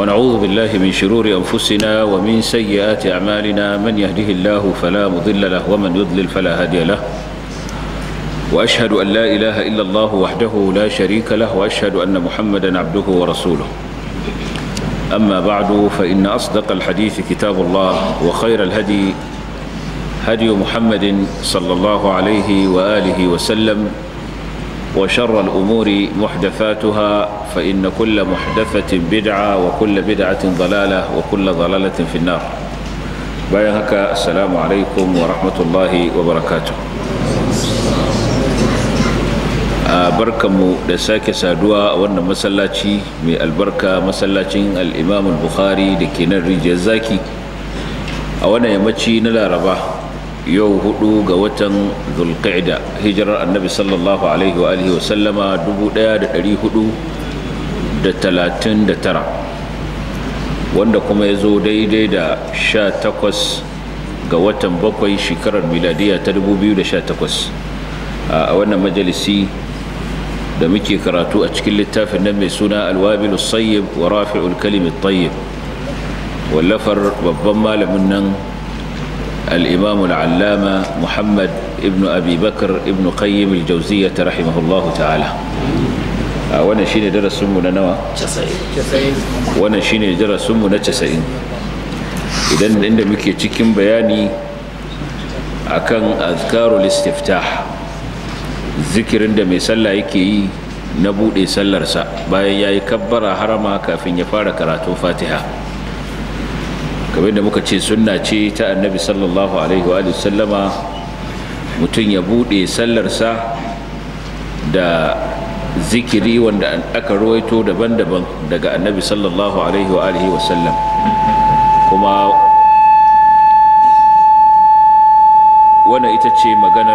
ونعوذ بالله من شرور أنفسنا ومن سيئات أعمالنا من يهده الله فلا مضل له ومن يضلل فلا هادي له وأشهد أن لا إله إلا الله وحده لا شريك له وأشهد أن محمدا عبده ورسوله أما بعد فإن أصدق الحديث كتاب الله وخير الهدي هدي محمد صلى الله عليه وآله وسلم وشر الأمور محدثاتها فإن كل محدثة بدعة وكل بدعة ضلالة وكل ضلالة في النار بايهك السلام عليكم ورحمة الله وبركاته barkanmu da sake saduwa a wannan masallaci mai albarka masallacin al'imam bukhari da ke nan rijiyar zaki a wannan yammaci na laraba yau hudu ga watan zulqa'ida hijirar annabi sallallahu alaihi wa alihi wasallama 1439 wanda kuma ya zo daidai da 18 ga watan bakwai shekarar miladiya ta 2018 a wannan majalisi da muke karatu a cikin littafin nan mai suna alwabilu sayyib wa rafi'ul kalimit tayyib wallafar babban malamin nan الإمام العلامة محمد ابن أبي بكر ابن قيم الجوزية رحمه الله تعالى وانا شيني درس سمو نوا وانا شيني درس سمو نتسعين idan inda muke cikin bayani akan azkarul istiftah zikirin da mai sallah yake yi na bude sallarsa bayan yayi kabbara harama kafin ya fara karatun fatiha kamar da muka ce sunna ce ta annabi sallallahu alaihi wa sallama mutum ya bude sallarsa da zikiri wanda aka ruwaito daban-daban daga annabi sallallahu alaihi wa sallam kuma wannan ita ce maganar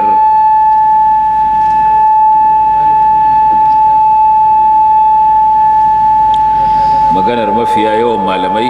maganar mafiya yawan malamai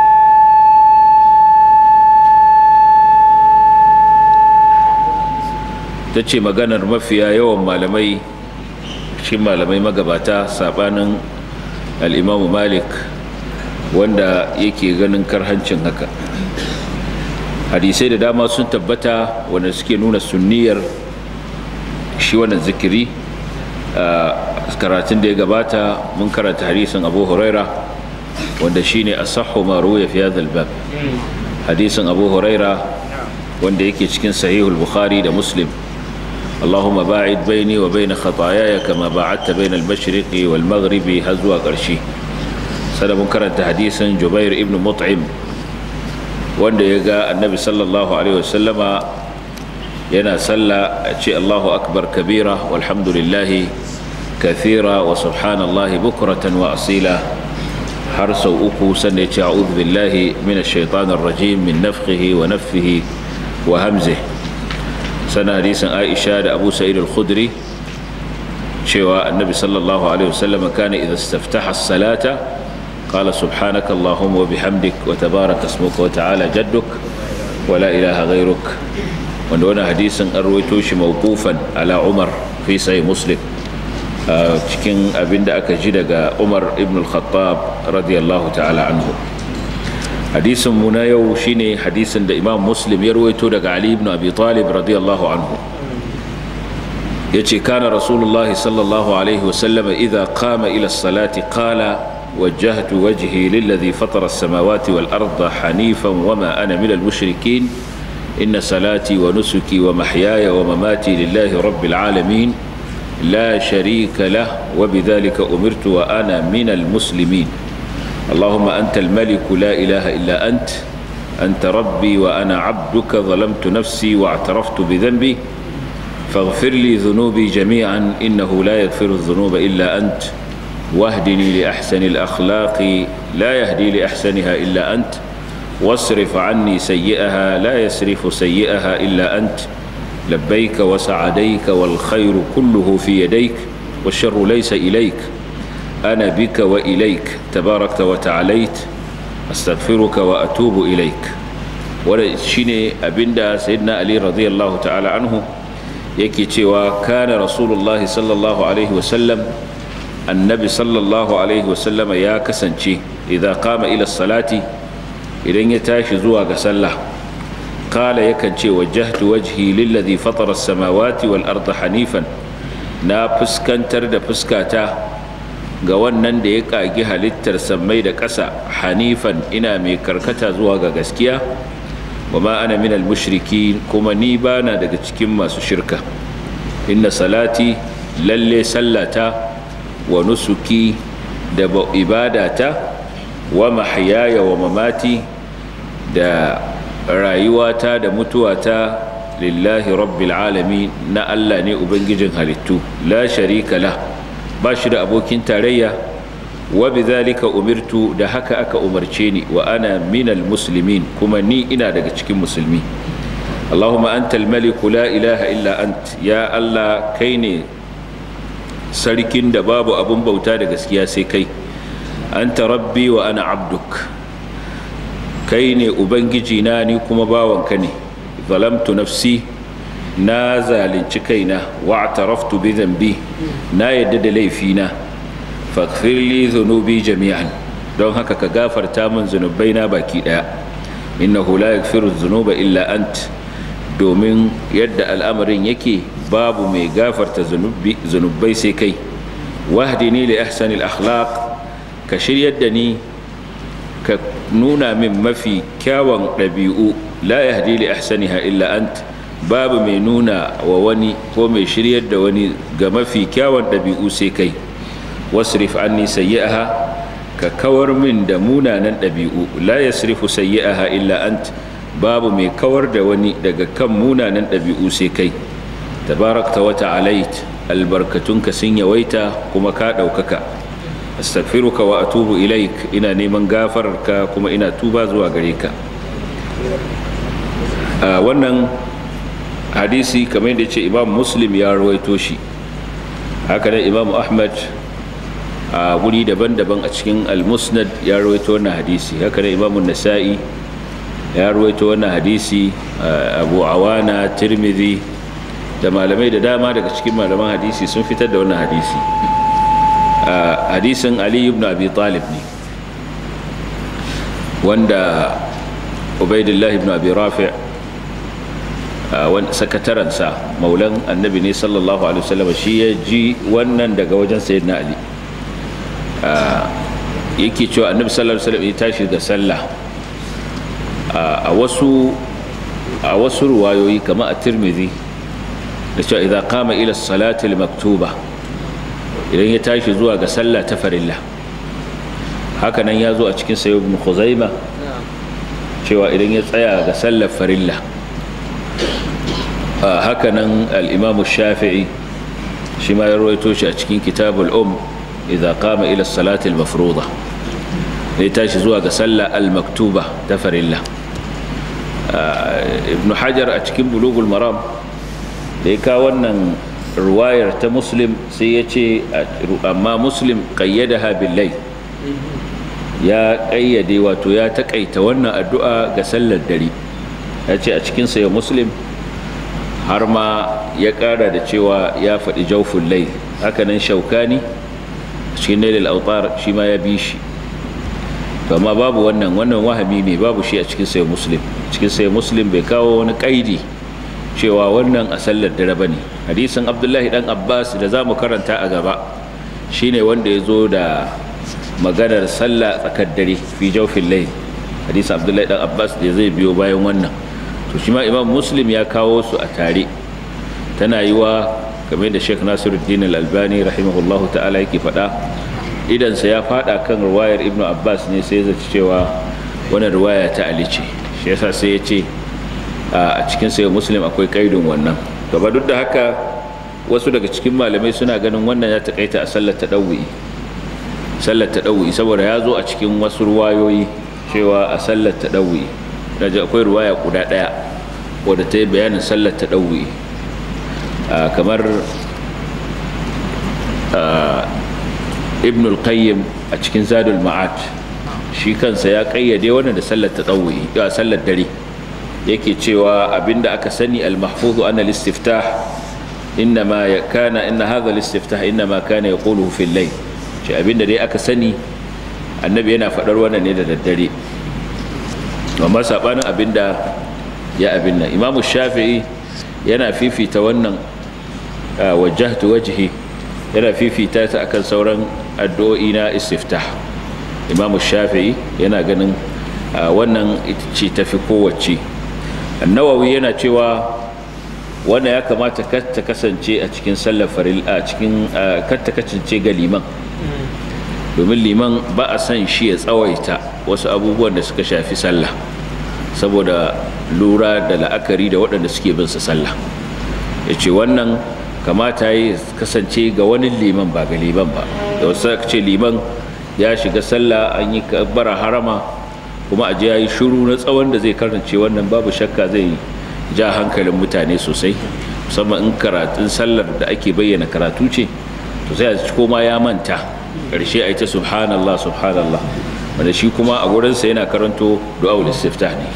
ta ce maganar mafiya yawan malamai shi malamai magabata sabanin al'imamu malik wanda yake ganin karhancin haka hadisai da dama sun tabbata wanda suke nuna sunniyar shi wannan zikiri a karatun da ya gabata mun karanta hadisin abu huraira wanda shine asahhu ma ruya fi hadha bab hadisin abu huraira wanda yake cikin sahihul bukhari da muslim اللهم باعد بيني وبين خطاياي كما باعدت بين المشرق والمغرب هزوا قرشي سنة منكرة حديث جبير ابن مطعم wanda ya ga annabi sallallahu alaihi wasallama yana sallah a ce allahu akbar kabira walhamdulillahi kathira wa subhanallahi bukratan wa asila har sau uku sannan ya ce a'udhu billahi min ash-shaytanir rajim min nafkhihi wa naffihi wa hamzihi sana hadisin aisha da abu sa'id al-khudri cewa annabi sallallahu alaihi wasallam kana idza istaftaha as-salata qala subhanaka allahumma wa bihamdik wa tabaraka ismuka wa ta'ala jadduk wa la ilaha ghayruk wanda wannan hadisin an rawaito shi mawqufan ala umar fi sahih muslim cikin abinda aka ji daga umar ibn al-khattab radiyallahu ta'ala anhu hadisin mu na yau shine hadisin da imam muslim ya ruwaito daga ali ibn abi talib radiyallahu anhu yace kana rasulullahi sallallahu alaihi wasallam idza qama ila as-salati qala وجهت وجهي للذي فطر السماوات والأرض حنيفا وما أنا من المشركين إن صلاتي ونسكي ومحياي ومماتي لله رب العالمين لا شريك له وبذلك أمرت وأنا من المسلمين اللهم أنت الملك لا إله إلا أنت أنت ربي وأنا عبدك ظلمت نفسي واعترفت بذنبي فاغفر لي ذنوبي جميعا إنه لا يغفر الذنوب إلا أنت واهدني لأحسن الأخلاق لا يهدي لأحسنها إلا أنت واصرف عني سيئها لا يصرف سيئها إلا أنت لبيك وسعديك والخير كله في يديك والشر ليس إليك أنا بك وإليك تباركت وتعاليت أستغفرك وأتوب إليك ورشيني أبندا سيدنا علي رضي الله تعالى عنه يكي تيوا كان رسول الله صلى الله عليه وسلم annabi sallallahu alaihi wasallama ya kasance idan kama ila salati idan ya tashi zuwa ga sallah kala yakan ce wajahtu wajhi lillazi fatara samawati wal arda hanifan na fuskantar da fuskata ga wannan da ya kagi halittar sammai da ƙasa hanifan ina mai karkata zuwa ga gaskiya wa ma ana minal mushriki kuma ni bana daga cikin masu shirka inna salati lalle sallata wa nusuki da ibadata wa mahyaya wa mamati da rayuwata da mutuwata lillahi rabbil alami na Allah ne ubangijin halittu la sharika la ba shi da abokin tarayya wa bidhalika umirtu da haka aka umarce ni wa ana minal muslimin kuma ni ina daga cikin musulmi Allahumma antal maliku la ilaha illa ant ya Allah kai ne sarkin da babu abun bauta da gaskiya sai kai anta rabbi wa ana abduk kai ne ubangiji na ni kuma bawanka ne zalamtu nafsi na zalunci kaina wa ataraftu bi dhanbi na yadda da laifina faghfir li dhunubi jami'an don haka ka gafarta min zunubaina baki daya innahu la yaghfiru dhunuba illa ant domin yadda al'amarin yake babu mai gafarta zunubai sai kai wahdini li ahsanil akhlaq ka shiryar da ni ka nuna min mafi kyawun ɗabi'u la yahdi li ahsaniha illa ant babu mai nuna wa wani ko mai shiryar da wani ga mafi kyawun ɗabi'u sai kai wasrif anni sayyi'aha ka kawar min da munanan ɗabi'u la yasrifu sayyi'aha illa ant babu mai kawar da wani daga kan munanan ɗabi'u sai kai tabarakta wa ta'alait albarkatunka sun yawaita kuma ka ɗaukaka astaghfiruka wa atubu ilaik ina neman gafararka kuma ina tuba zuwa gare ka a wannan hadisi kamar da ce imam muslim ya rawaito shi haka da imam ahmad a guri daban-daban a cikin al-musnad ya rawaito wannan hadisi haka da imam nasa'i ya rawaito wannan hadisi abu awana tirmidhi da malamai da dama daga cikin malaman hadisi sun fitar da wannan hadisi hadisin ali ibn abi talib ne wanda ubaidillah ibn abi rafi' sakataransa maulan annabi ne sallallahu alaihi wasallam shi ya ji wannan daga wajen sayyidina ali yake cewa annabi sallallahu alaihi wasallam ya tashi da sallah a wasu a wasu ruwayoyi kamar a tirmidhi da cewa idan qama ila salati al-maktuba idan ya tashi zuwa ga sallah ta farilla haka nan ya zo a cikin sayo ibn khuzaima cewa idan ya tsaya ga sallar farilla haka nan al-imamu shafi'i shi ma ya rawaito shi a cikin kitabul um idan qama ila salati al-mafruḍa ya tashi zuwa ga sallah al-maktuba ta farilla ibn hajar a cikin bulugul maram da ya kawo wannan ruwayar ta muslim sai ya ce amma muslim kayyadaha billai ya kayyade wato ya takaita wannan addu'a ga sallar dare ya ce a cikin ya muslim har ma ya kara da cewa ya faɗi jaufin lai hakanan shaukani cikin nailil autar shi ma ya bi shi amma babu wannan wannan wahami ne babu shi a cikin sai muslim cikin sai muslim bai kawo wani kaidi cewa wannan a sallar dare ba ne hadisin abdullahi dan abbas da za mu karanta a gaba shine wanda ya zo da maganar sallah tsakar dare fi jaufin lai hadisin abdullahi dan abbas da zai biyo bayan wannan to shi ma imam muslim ya kawo su a tare tana yi wa game da sheikh nasiruddin al-albani rahimahullahu ta'ala yake faɗa idansa ya faɗa kan ruwayar ibnu abbas ne sai zaci cewa wannan ruwaya ta ali ce shi yasa sai ya ce a cikin sayo muslim akwai kaidin wannan gaba duk da haka wasu daga cikin malamai suna ganin wannan ya takaita a sallar taɗawu'i sallar taɗawu'i saboda ya zo a cikin wasu ruwayoyi cewa a sallar taɗawu'i daga akwai ruwaya guda ɗaya wadda ta yi bayanin sallar taɗawu'i kamar ibn al-qayyim a cikin zadul ma'ad shi kansa ya kayyade wannan da sallar taɗawu'i sallar dare yake cewa abinda aka sani al-mahfuzu ana al-istiftah innama kana inna hadha al-istiftah innama kana yaquluhu fi al-layl ce abinda dai aka sani annabi yana faɗar wannan ne da daddare amma saɓanin abinda ya abin nan imamu shafi'i yana fifita wannan wajahtu wajhi yana fifita ta akan sauran addu'o'i na istiftah imamu shafi'i yana ganin wannan ce tafi kowace annawawi yana cewa wannan ya kamata ta kasance a cikin sallar faril a cikin ta kasance ga liman domin liman ba a san shi ya tsawaita wasu abubuwan da suka shafi sallah saboda lura da la'akari da waɗanda suke bin sa sallah ya ce wannan kamata ya kasance ga wani liman ba ga liman ba da wasu ce liman ya shiga sallah an yi bara harama kuma a ya yi shuru na tsawon da zai karance wannan babu shakka zai ja hankalin mutane sosai musamman in karatun sallar da ake bayyana karatu ce to sai a ci koma ya manta ƙarshe a yi ta subhanallah subhanallah wanda shi kuma a gurinsa yana karanto du'a'ul istiftah ne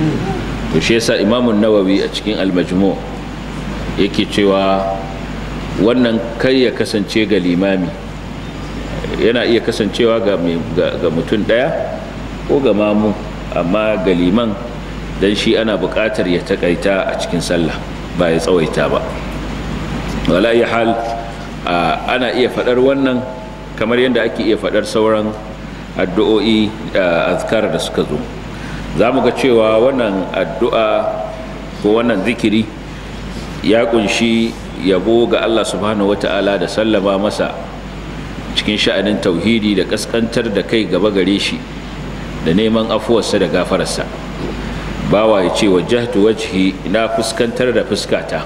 to shi yasa imamun nawawi a cikin al-majmu yake cewa wannan kai ya kasance ga limami yana iya kasancewa ga mutum ɗaya ko ga mamu amma ga liman don shi ana buƙatar ya taƙaita a cikin sallah ba ya tsawaita ba wala iya hal ana iya faɗar wannan kamar yadda ake iya faɗar sauran addu'o'i azkar da suka zo za mu ga cewa wannan addu'a ko wannan zikiri ya kunshi yabo ga Allah subhanahu wata'ala da sallama masa cikin sha'anin tauhidi da kaskantar da kai gaba gare shi da neman afuwarsa da gafararsa bawa ya ce wajahtu wajhi na fuskantar da fuskata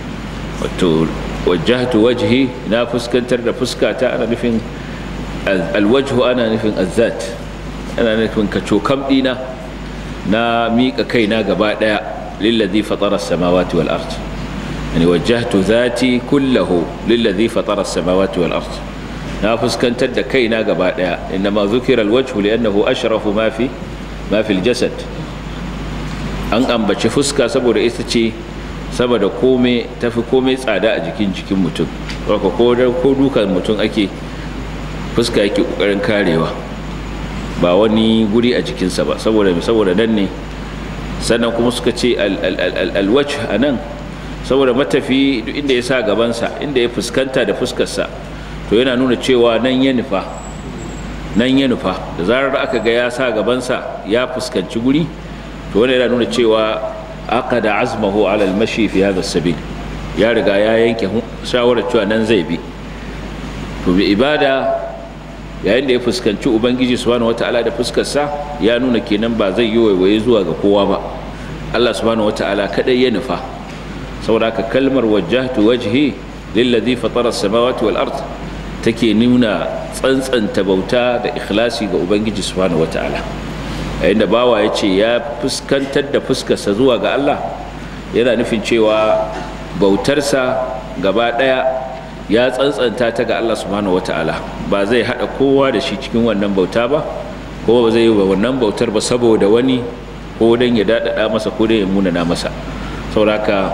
wato wajahtu wajhi na fuskantar da fuskata ana nufin alwajhu ana nufin azzat ana nufin kacokam dina na miƙa kaina gaba ɗaya lillazi fatara samawati wal ard yani wajjahtu zati kullahu lillazi fatara samawati wal ard na fuskantar da kaina gaba ɗaya inma zukira alwajhu li'annahu ashrafu ma fi ma fi aljasad an ambaci fuska saboda ita ce saboda kome tafi komai tsada a jikin jikin mutum ko ko dukan mutum ake fuska yake kokarin karewa ba wani guri a jikinsa ba saboda saboda nan ne sannan kuma suka ce alwajh a nan saboda matafi duk inda ya sa gabansa inda ya fuskanta da fuskarsa to yana nuna cewa nan ya nufa nan ya nufa da zarar aka ga ya sa gabansa ya fuskanci guri to wani yana nuna cewa aka da azmahu ala almashi fi hadha sabil ya riga ya yanke shawarar cewa nan zai bi to bi ibada yayin da ya fuskanci ubangiji subhanahu wata'ala da fuskarsa ya nuna kenan ba zai yi waiwaye zuwa ga kowa ba Allah subhanahu wata'ala kadai ya nufa saboda haka kalmar wajjahtu wajhi lillazi fatara as-samawati wal ard take nuna tsantsanta bauta da ikhlasi ga ubangiji subhanahu wata'ala yayin da bawa ya ce ya fuskantar da fuskarsa zuwa ga Allah yana nufin cewa bautarsa gaba daya ya tsantsanta ta ga Allah subhanahu wata'ala ba zai hada kowa da shi cikin wannan bauta ba ko ba zai yi wannan bautar ba saboda wani ko dan ya dadada masa ko dan ya munana masa sauraka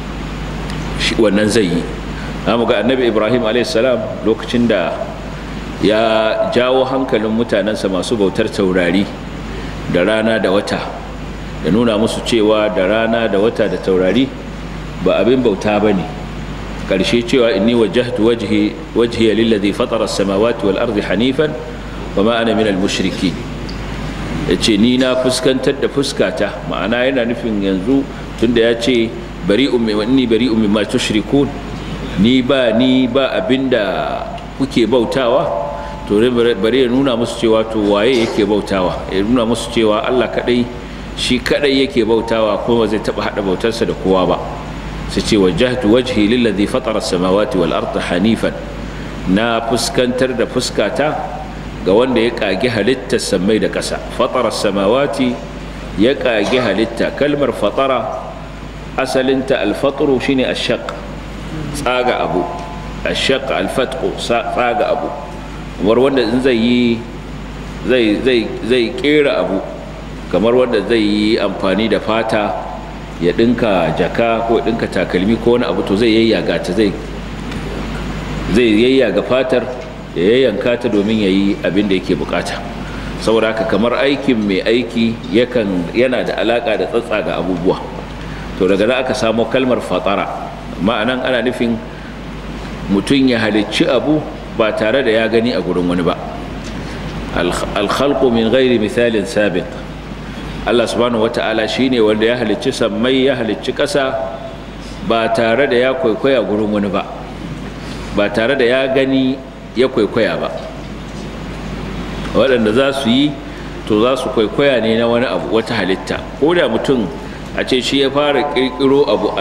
shi wannan zai yi mu ga annabi ibrahim a.s. lokacin da ya jawo hankalin mutanensa masu bautar taurari da rana da wata da nuna musu cewa da rana da wata da taurari ba abin bauta ba ne ƙarshe cewa inni wajahtu wajhi wajhiya lillazi fatara as-samawati wal ardi hanifan wa ma ana minal mushriki yace ni na fuskantar da fuskata ma'ana yana nufin yanzu tunda ya ce bari'un min inni bari'un mimma tushrikun ni ba ni ba abinda kuke bautawa to bari ya nuna musu cewa to waye yake bautawa ya nuna musu cewa Allah kadai shi kadai yake bautawa kuma zai taba hada bautarsa da kowa ba sai ce wajjahtu wajhi lillazi fatara as-samawati wal arda hanifan na fuskantar da fuskata ga wanda ya kage halittar samai da ƙasa fatara as-samawati ya kage halitta kalmar fatara asalinta al-fatru shine ash-shaq tsaga abu ash-shaq al-fatqu tsaga abu kamar wanda in zai yi zai zai zai kera abu kamar wanda zai yi amfani da fata ya dinka jaka ko ya dinka takalmi ko wani abu to zai yayyaga ta zai zai yayyaga fatar ya yayyanka ta domin ya yi abin da yake bukata saboda haka kamar aikin mai aiki yakan yana da alaka da tsatsa ga abubuwa to daga nan aka samo kalmar fatara ma'anan ana nufin mutum ya halicci abu ba tare da ya gani a gurin wani ba alkhalqu min ghairi misalin sabiq Allah subhanahu wata'ala shine wanda ya halicci sammai ya halicci ƙasa ba tare da ya kwaikwaya gurin wani ba ba tare da ya gani ya kwaikwaya ba waɗanda za su yi to za su kwaikwaya ne na wani abu wata halitta ko da mutum a ce shi ya fara ƙirƙiro abu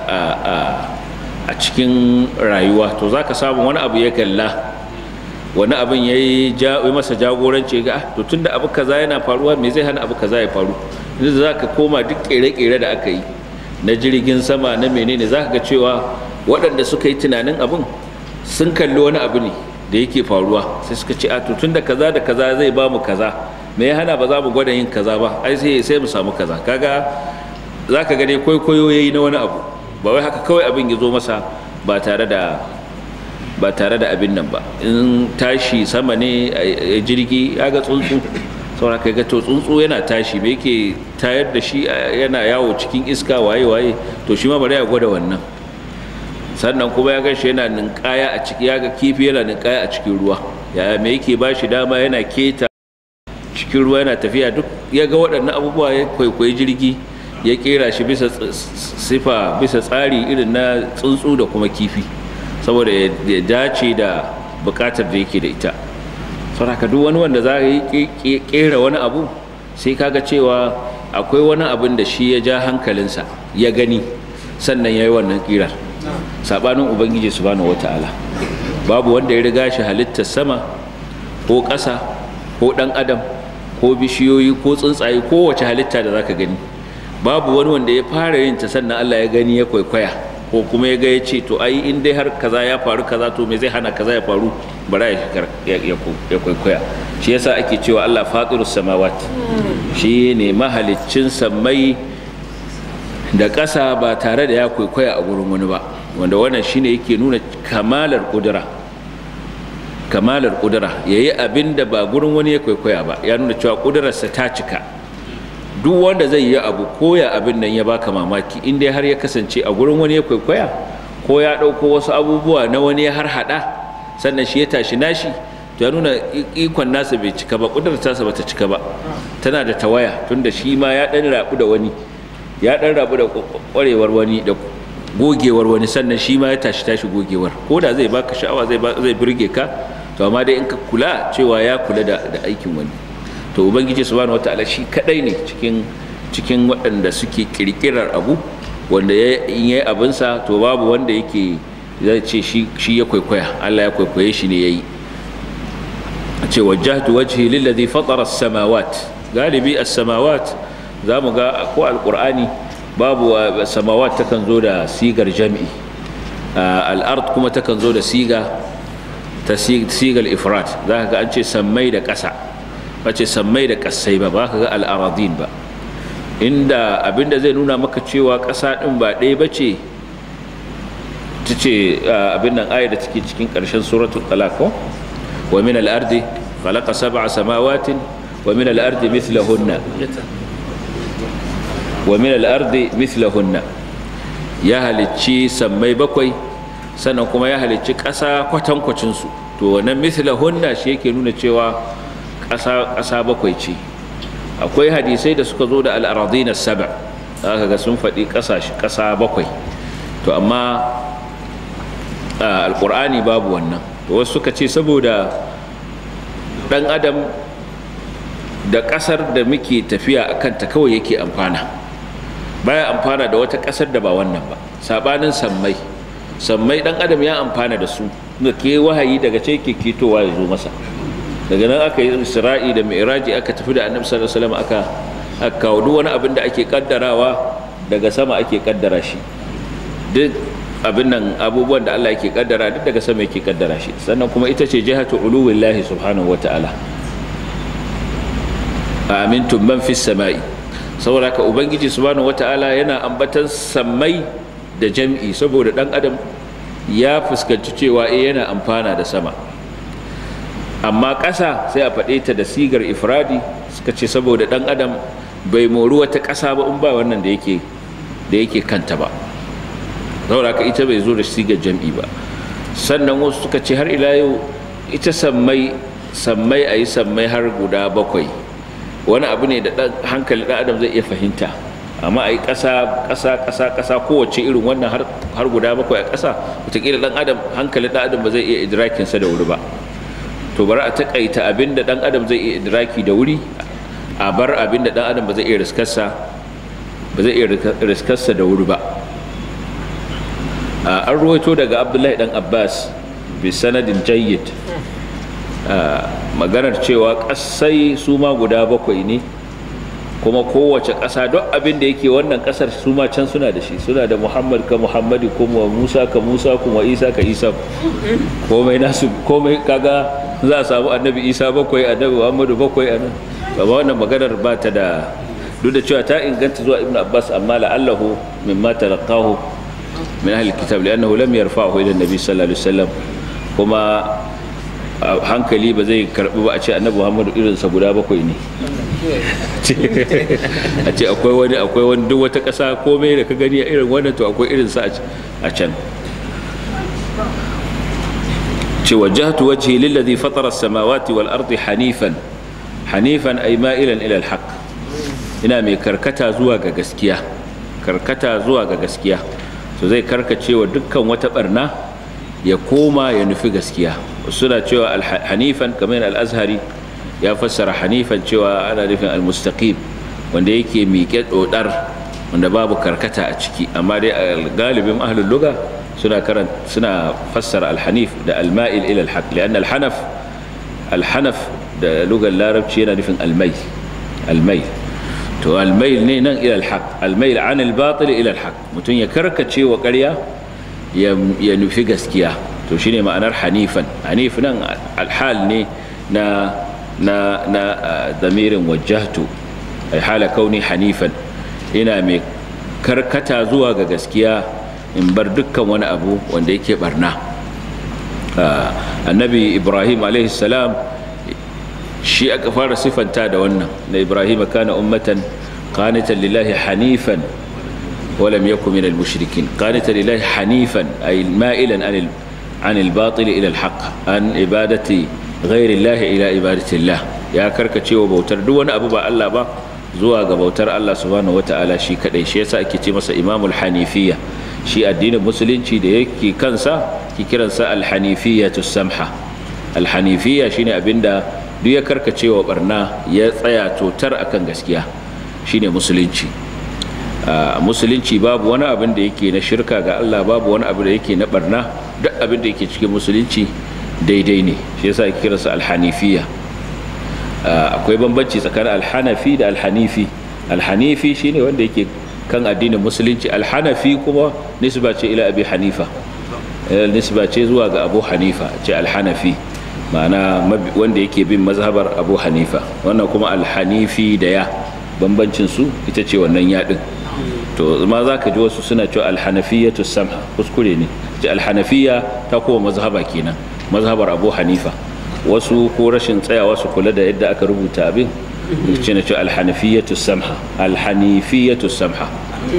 a cikin rayuwa to za ka samu wani abu ya kalla wani abin ya yi masa jagoranci ga to tun da abu kaza yana faruwa me zai hana abu kaza ya faru yanzu za ka koma duk ƙere-ƙere da aka yi na jirgin sama na menene za ka ga cewa waɗanda suka yi tunanin abin sun kalli wani abu ne da yake faruwa sai suka ce a to tun da kaza da kaza zai ba mu kaza me ya hana ba za mu gwada yin kaza ba ai sai sai mu samu kaza kaga za ka gane kwaikwayo ya yi na wani abu ba wai haka kawai abin ya zo masa ba tare da ba tare da abin nan ba in tashi sama ne a jirgi ya ga tsuntsu saboda kai ga to tsuntsu yana tashi me yake tayar da shi yana yawo cikin iska waye waye to shi ma bari ya gwada wannan sannan kuma ya gashi yana ninkaya a ciki ya ga kifi yana ninkaya a cikin ruwa ya me yake ba shi dama yana keta cikin ruwa yana tafiya duk ya ga waɗannan abubuwa ya kwaikwayi jirgi ya kera shi bisa sifa bisa tsari irin na tsuntsu da kuma kifi saboda ya dace da bukatar da yake da ita saboda duk wani wanda za yi kera wani abu sai kaga cewa akwai wani abin da shi ya ja hankalinsa ya gani sannan ya yi wannan kirar sabanin ubangiji subhanahu wata'ala babu wanda ya riga shi halittar sama ko ƙasa ko ɗan adam ko bishiyoyi ko tsuntsaye ko wace halitta da zaka gani babu wani wanda ya fara yin ta sannan Allah ya gani ya kwaikwaya ko kuma ya ga ya ce to ai in dai har kaza ya faru kaza to me zai hana kaza ya faru bara ya kwaikwaya shi yasa ake cewa Allah fatirus samawat shi ne mahaliccin sammai da ƙasa ba tare da ya kwaikwaya a gurin wani ba wanda wannan shine yake nuna kamalar kudura kamalar kudura yayi abin da ba gurin wani ya kwaikwaya ba ya nuna cewa kudurarsa ta cika duk wanda zai yi abu koya abin nan ya baka mamaki in dai har ya kasance a gurin wani ya kwaikwaya ko ya ɗauko wasu abubuwa na wani ya har haɗa sannan shi ya tashi nashi to ya nuna ikon nasa bai cika ba ƙudurar tasa bata cika ba tana da tawaya tunda shi ma ya ɗan rabu da wani ya ɗan rabu da ƙwarewar wani da gogewar wani sannan shi ma ya tashi tashi gogewar ko da zai baka sha'awa zai zai burge ka to amma dai in ka kula cewa ya kula da aikin wani to ubangiji subhanahu wataala shi kadai ne cikin cikin waɗanda suke kirkirar abu wanda ya yi abinsa to babu wanda yake zai ce shi ya kwaikwaya Allah ya kwaikwaye shi ne yayi a ce wajjahtu wajhi lillazi fatara as-samawat galibi as-samawat zamu ga ko alqur'ani babu samawat takan zo da sigar jami'i al-ard kuma takan zo da siga ta sigar ifrat zaka ga an ce sammai da ƙasa ba ce sammai da ƙasai ba ba ka ga al'aradin ba inda abinda zai nuna maka cewa ƙasa ɗin ba ɗaya ba ce ta ce abin nan ayar da take cikin ƙarshen suratul talako wa min al'ardi khalaqa sab'a samawatin wa min al'ardi mithlahunna wa min al'ardi mithlahunna ya halicci sammai bakwai sannan kuma ya halicci ƙasa kwatankwacin su to wannan mithlahunna shi yake nuna cewa ƙasa bakwai ce akwai hadisai da suka zo da al'aradina saba aka ga sun faɗi ƙasa bakwai to amma alƙur'ani babu wannan to wasu suka ce saboda ɗan adam da ƙasar da muke tafiya a kanta kawai yake amfana baya amfana da wata ƙasar da ba wannan ba saɓanin sammai sammai ɗan adam ya amfana da su ga ke wahayi daga ce ke ketowa ya zo masa daga nan aka yi isra'i da mi'raji aka tafi da annabi sallallahu alaihi wasallam aka aka kawo duk wani abin da ake kaddarawa daga sama ake kaddara shi duk abin nan abubuwan da Allah yake kaddara duk daga sama yake kaddara shi sannan kuma ita ce jihatu uluwillahi subhanahu wata'ala amintum man fis sama'i saboda ka ubangiji subhanahu wata'ala yana ambatan sammai da jam'i saboda dan adam ya fuskanci cewa eh yana amfana da sama amma ƙasa sai a faɗe ta da sigar ifradi suka ce saboda ɗan adam bai mori wata ƙasa ba in ba wannan da yake da yake kanta ba saboda haka ita bai zo da sigar jam'i ba sannan wasu suka ce har ila yau ita sammai sammai a yi sammai har guda bakwai wani abu ne da hankali ɗan adam zai iya fahimta amma a yi ƙasa ƙasa ƙasa ƙasa kowace irin wannan har guda bakwai a ƙasa wataƙila ɗan adam hankali ɗan adam ba zai iya idrakinsa da wuri ba to bari a taƙaita abin da ɗan adam zai iya idraki da wuri a bar abin da ɗan adam ba zai iya riskarsa ba zai iya riskarsa da wuri ba an ruwaito daga abdullahi ɗan abbas bi sanadin jayyid maganar cewa ƙasai su ma guda bakwai ne kuma kowace ƙasa duk abin da yake wannan ƙasar su ma can suna da shi suna da muhammad ka muhammadi kuma musa ka musa kuma isa ka isa komai nasu komai kaga za a samu annabi isa bakwai annabi muhammadu bakwai anan ba wannan maganar ba ta da duk da cewa ta inganta zuwa ibnu abbas amma la'allahu mimma talaqahu min ahli kitab li'annahu lam yarfa'hu ila annabi sallallahu alaihi wasallam kuma hankali ba zai karbi ba a ce annabi muhammadu irinsa guda bakwai ne a ce akwai wani akwai wani duk wata ƙasa komai da ka gani a irin wannan to akwai irinsa a can ce wajahtu wajhi lillazi fatara as-samawati wal ardi hanifan hanifan ay ma'ilan ila al-haq ina mai karkata zuwa ga gaskiya karkata zuwa ga gaskiya to zai karkace wa dukkan wata barna ya koma ya nufi gaskiya suna cewa hanifan kamar al-azhari ya fassara hanifan cewa ana nufin al-mustaqim wanda yake miƙe dodar wanda babu karkata a ciki amma dai galibin ahlul lugha suna karan suna fassara al-hanif da al-ma'il ila al-haq lian al-hanaf al-hanaf da lugar larabci yana nufin al-mai al-mai to al-mail ne nan ila al-haq al-mail an al-batil ila al-haq mutun ya karkace wa ƙarya ya nufi gaskiya to shine ma'anar hanifan hanif nan al-hal ne na na na damirin wajjahtu ai hala kauni hanifan ina mai karkata zuwa ga gaskiya in bar dukkan wani abu wanda yake barna annabi ibrahim salam shi aka fara sifanta da wannan na ibrahim kana ummatan qanitan lillahi hanifan ولم يكن من المشركين قانتا لله حنيفا أي مائلا عن عن الباطل إلى الحق عن عبادة غير الله إلى عبادة الله يا كركتي وبوتر دون أبو با الله با zuwa ga bautar Allah subhanahu wata'ala shi kadai shi yasa ake ce masa imamul hanifiya shi addinin musulunci da yake kansa ki kiransa alhanifiyatu samha alhanifiya shine abinda duk ya karkacewa barna ya tsaya totar akan gaskiya shine musulunci musulunci babu wani abin da yake na shirka ga Allah babu wani abu da yake na barna duk abin da yake cikin musulunci daidai ne shi yasa ake kiransa alhanifiya akwai bambanci tsakanin alhanafi da alhanifi alhanifi shine wanda yake kan addinin musulunci alhanafi kuma nisba ce ila abi hanifa nisba ce zuwa ga abu hanifa ce alhanafi ma'ana wanda yake bin mazhabar abu hanifa wannan kuma alhanifi da ya bambancin su ita ce wannan yaɗin to ma za ka ji wasu suna cewa alhanafiyatu samha kuskure ne ce alhanafiya ta kowa mazhaba kenan mazhabar abu hanifa wasu ko rashin tsayawa su kula da yadda aka rubuta abin ce na cewa alhanafiyatu samha alhanifiyatu samha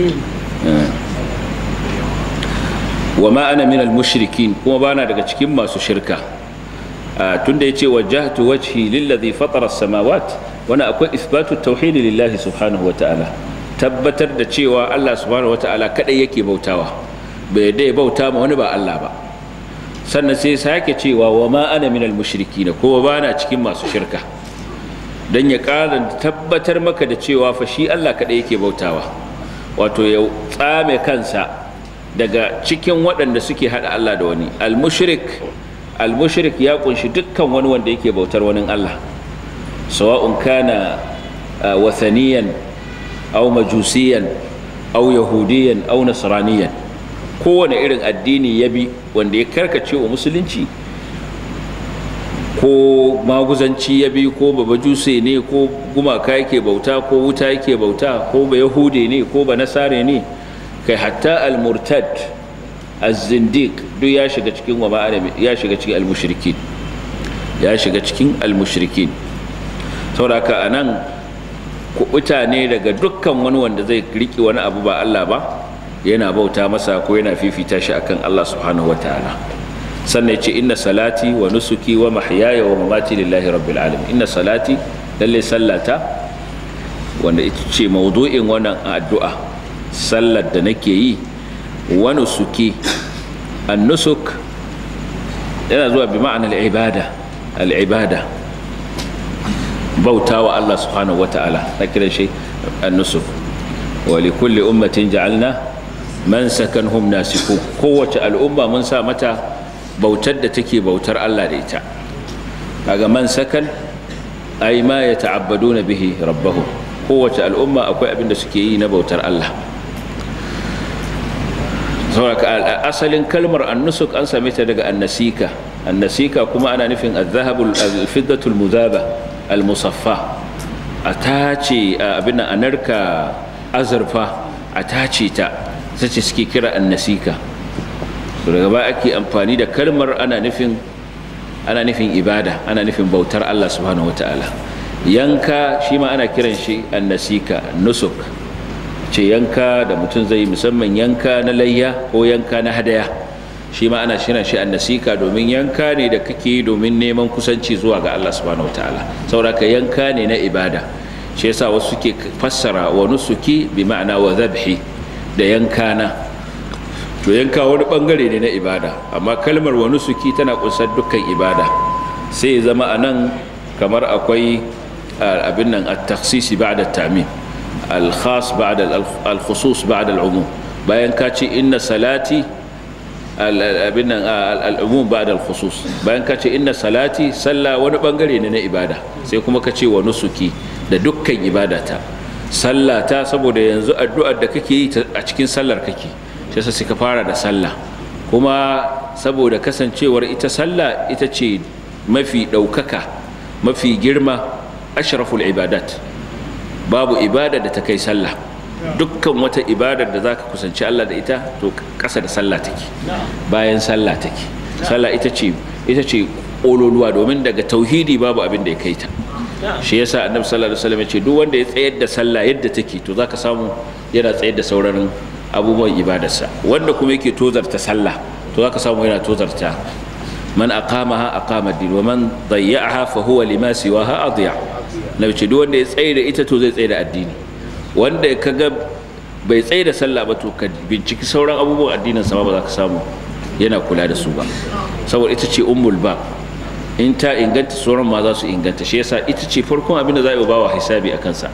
wa ma ana min almushrikin kuma bana daga cikin masu shirka tunda yace wajjahtu wajhi lillazi fatara as-samawat wani akwai isbatu tauhidi lillahi subhanahu wa ta'ala tabbatar da cewa Allah subhanahu wa ta'ala kadai yake bautawa bai dai bauta ma wani ba Allah ba sannan sai sake cewa wa ma ana minal mushrikina ko ba na cikin masu shirka dan ya ƙara tabbatar maka da cewa fa shi Allah kadai yake bautawa wato ya tsame kansa daga cikin waɗanda suke hada Allah da wani al-mushrik al-mushrik ya kunshi dukkan wani wanda yake bautar wani Allah sawa'un kana wathaniyan aw majusiyan aw yahudiyan aw nasraniyan kowane irin addini ya bi wanda ya karkace wa musulunci ko maguzanci ya bi ko ba bajuse ne ko gumaka yake bauta ko wuta yake bauta ko ba yahude ne ko ba nasare ne kai hatta al-murtad az-zindiq duk ya shiga cikin wa ya shiga cikin al-mushrikin ya shiga cikin almushrikin saboda haka anan kuɓuta ne daga dukkan wani wanda zai riki wani abu ba Allah ba yana bauta masa ko yana fifita shi akan Allah subhanahu wataala sannan ya ce inna salati wa nusuki wa mahyaya wa mamati lillahi rabbil alamin inna salati lalle sallata wanda ita ce maudu'in wannan addu'a sallar da nake yi wa nusuki an nusuk yana zuwa bi ma'anar ibada al-ibada bauta wa Allah subhanahu wata'ala na kiran shi an-nusuk wa li kulli ummatin ja'alna man sakanhum nasiku kowace al'umma mun sa mata bautar da take bautar Allah da ita kaga man sakan ay ma yata'abbaduna bihi rabbahum kowace al'umma akwai abin da suke yi na bautar Allah saboda asalin kalmar annusuk an same ta daga annasika annasika kuma ana nufin al-zahabul al-fiddatul muzaba al-musaffa a tace abin a narka azurfa a tace ta sace suke kira annasika daga ba ake amfani da kalmar ana nufin ana nufin ibada ana nufin bautar Allah subhanahu wataala yanka shi ma ana kiran shi annasika nusuk ce yanka da mutum zai musamman yanka na layya ko yanka na hadaya shi ma ana shirin shi annasika domin yanka ne da kake domin neman kusanci zuwa ga Allah subhanahu wataala saboda ka yanka ne na ibada shi yasa wasu suke fassara wa nusuki bi ma'ana wa zabhi da yanka na to yanka wani bangare ne na ibada amma kalmar wa nusuki tana kunsar dukkan ibada sai ya zama anan kamar akwai abin nan at-takhsisi ba'da at-ta'mim al-khas ba'da al-khusus ba'da al-umum bayan ka ce inna salati abin nan al-umum ba'da al-khusus bayan ka ce inna salati sallah wani bangare ne na ibada sai kuma ka ce wa nusuki da dukkan ibadata sallata saboda yanzu addu'ar da kake yi a cikin sallar kake shi yasa suka fara da sallah kuma saboda kasancewar ita sallah ita ce mafi ɗaukaka mafi girma ashraful ibadat babu ibada da ta kai sallah dukkan wata ibadar da zaka kusanci Allah da ita to ƙasa da sallah take bayan sallah take sallah ita ce ita ce ƙololuwa domin daga tauhidi babu abin da ya kai ta shi yasa annabi sallallahu alaihi wasallam ya ce duk wanda ya tsayar da sallah yadda take to zaka samu yana tsayar da sauran abubuwan ibadarsa wanda kuma yake tozarta sallah to zaka samu yana tozarta man aqamaha aqama din wa man dayya'aha fa huwa lima siwaha adiya nabi ce duk wanda ya tsaye da ita to zai tsaye da addini wanda kaga bai tsaye da sallah ba to ka binciki sauran abubuwan addinin sa ba za ka samu yana kula da su ba saboda ita ce ummul ba in ta inganta sauran ma za su inganta shi yasa ita ce farkon abin da za a yi bawa hisabi a kansa